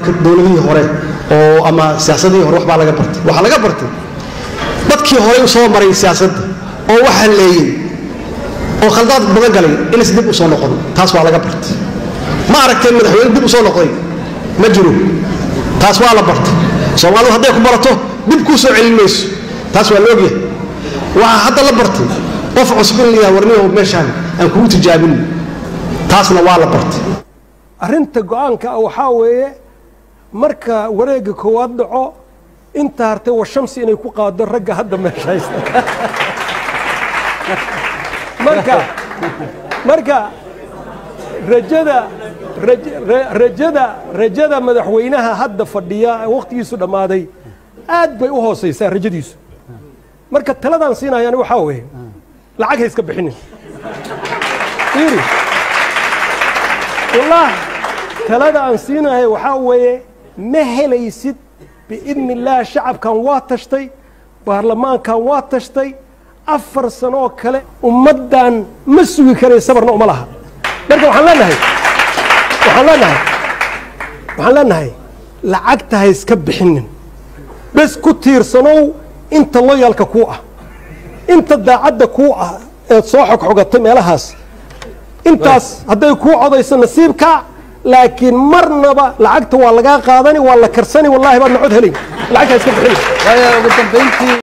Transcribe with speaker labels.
Speaker 1: dowladihii hore oo ama siyaasadihii hore waxbaa laga bartay waxaa laga bartay dadkii horey u soo maray siyaasadda oo wax halleeyey oo khaldaad badan galay inays dib u soo noqon taas waa laga bartay ma aragteen madaxweyne dib u soo noqday ma jiro taas waa la bartay soomaalidu hadday ku barato dib kuu soo celin mayso taas waa laogyahay waxaa hadda la bartay qof cusub in la yidhaha warniyo meeshaan aan kugu tijaabin taasna waa la bartay
Speaker 2: arrinta go-aanka ah waxaa weeye marka wareegga koowaad dhaco inta hartay wa shamsi inay ku qaado ragga hadda meesha haysta marka marka rajada raj- ra- rajada rajada madaxweynaha hadda fadhiya ee wakhtigiisu dhammaaday aad bay u hoosaysaa rajadiisu marka taladaan siinayaan waxaa weeye lacag ha iska bixinin fiiri wallah talada aan siinahay waxaa weeye ma helaysid biidni illaah shacabkan waa tashtay baarlamaankan waa tashtay afar sanoo kale ummaddan ma sugi karay sabarna uma laha marka waxaan leenahay waxaan leenahay waxaan leenahay lacagta ha iska bixinin bes ku tiirsanow inta loyalka kuu ah inta daacadda kuu ah eed soo xogxogatay meelahaas intaas hadday kuu codayso nasiibka laakiin marnaba lacagta waa lagaa qaadani waa la karsani wallahi baad nacod helay lacagta ha iska bixinin
Speaker 3: waayo ugu dambayntii